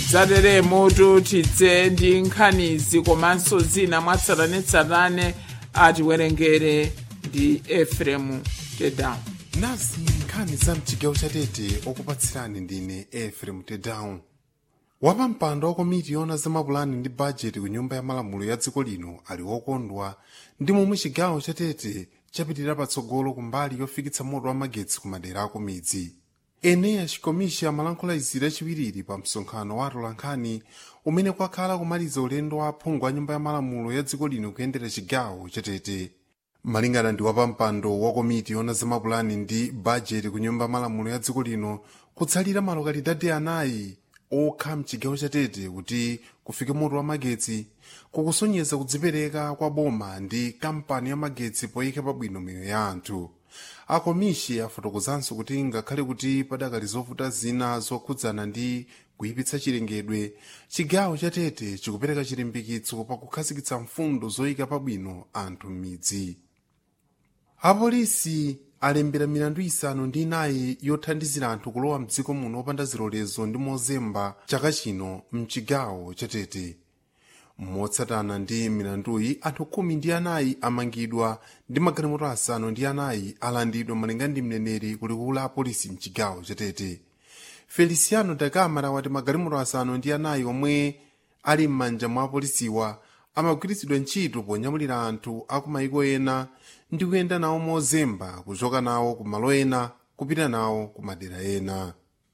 zateremo tidze ndi nkhanizi komanso zina mwatsatanetsatane atiwerengere ndi efremu tedown nazi nkhani za mchigawo chatete okupatsirani ndine efrem tedown wapampando wa komiti yona zamapulani ndi bajeti ku nyumba ya malamulo ya dziko lino ali wokondwa ndi momwe chigawo chatete chapitirira patsogolo kumbali yofikitsa moto wa magetsi ku madera ako midzi eneya chikomisha amalankhula izi lachiwiriri pa msonkhano wa atolankhani umene kwakhala kumaliza ulendo wa aphungu a nyumba ya malamulo ya dziko lino kuyendera chigawo chatete malingana ndi wapampando wa komiti yona zamapulani ndi bajeti ku nyumba ya malamulo ya dziko lino kutsalira malokalidadi anayi okha mchigawo chatete kuti kufike moto wa magetsi kukusonyeza kudzipereka kwa boma ndi kampani ya magetsi poyika pabwino miyoyo ya anthu akomishi afotokozanso kuti ngakhale kuti padakali zovuta zina zokhudzana ndi kuyipitsa chilengedwe chigawo chatete chikupereka chilimbikitso pakukhazikitsa mfundo zoyika pabwino anthu m'midzi apolisi alembera milandu isanu ndi inayi yothandizira anthu kulowa mdziko muno opanda zilolezo ndi mozemba chaka chino mchigawo chatete motsatana ndi milanduyi anthu khumi ndi anayi amangidwa ndi magalimoto asanu ndi anayi alandidwa malinga ndi mneneri kulikulu la apolisi mchigawo chatete feliciano da camara wati magalimoto asanu ndi anayi omwe ali m'manja mwa apolisiwa amagwiritsidwa ntchito ponyamulira anthu aku mayiko ena ndi kuyenda nawo mozemba kuchoka nawo ku malo ena kupita nawo ku madera ena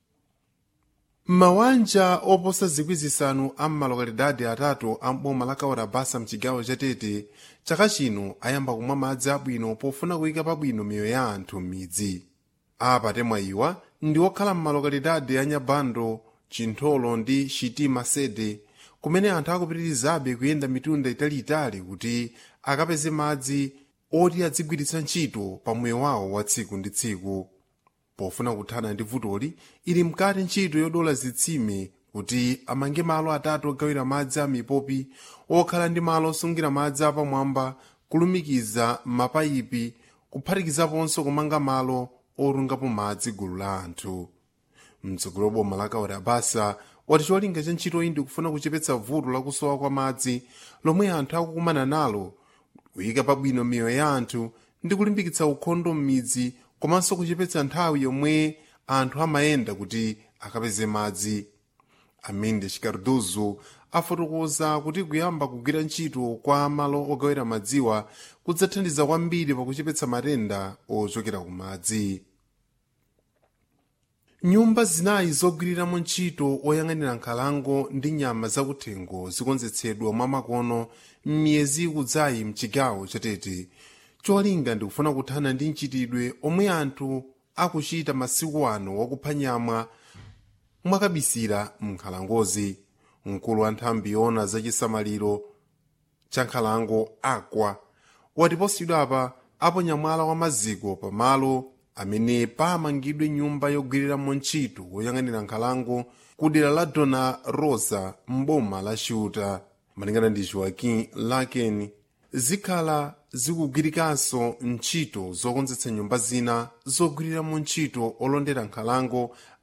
mawanja oposa zikwi zisanu a mmalokalidadi atatu a mboma la kawarabasa mchigawo chatete chaka chino ayamba kumwa madzi abwino pofuna kuyika pabwino miyoyo ya anthu m'midzi apatemwa iwa ndi okhala mmalokalidadi a nyabando chintholo ndi shitima sede kumene anthu akupitirizabe kuyenda mitunda italiitali kuti akapeze madzi oti adzigwiritsa ntchito pa moyo wawo wa tsiku ndi tsiku pofuna kuthana ndi vutoli ili mkati ntchito yodola zitsime kuti amange malo atatu ogawira madzi a mipopi okhala ndi malo osungira madzi apamwamba kulumikiza mapayipi kuphatikizaponso kumanga malo otungapo madzi gulu la anthu mtsogolo boma la kawarabasa wati cholinga cha ntchito iyi ndikufuna kuchepetsa vuto lakusowa kwa madzi lomwe anthu akukumana nalo kuyika pabwino miyoyo ya anthu ndi kulimbikitsa ukhondo m'midzi komanso kuchepetsa nthawi yomwe anthu amayenda kuti akapeze madzi amene chikarduzo afotokoza kuti kuyamba kugwira ntchito kwa malo ogawira madziwa kudzathandiza kwambiri pakuchepetsa matenda ochokera ku madzi nyumba zinayi zogwiriramo ntchito oyang'anira nkhalango ndi nyama zakuthengo zikonzetsedwa mwamakono m'miyezi ikudzayi mchigawo chatete cholinga ndikufuna kuthana ndi mchitidwe omwe anthu akuchita masiku ano wakupha nyama mwakabisira m'nkhalangozi mkulu wa nthambi yona zachisamaliro cha nkhalango akwa wati posachedwapa aponya mwala wa maziko pamalo amene pamangidwe nyumba yogwiriramo ntchito woyang'anira nkhalango ku dera la dona rosa mboma la chiuta malingana ndi joaquim laken zikhala zikugwirikanso ntchito zokonzetsa nyumba zina zogwiriramo ntchito olondera nkhalango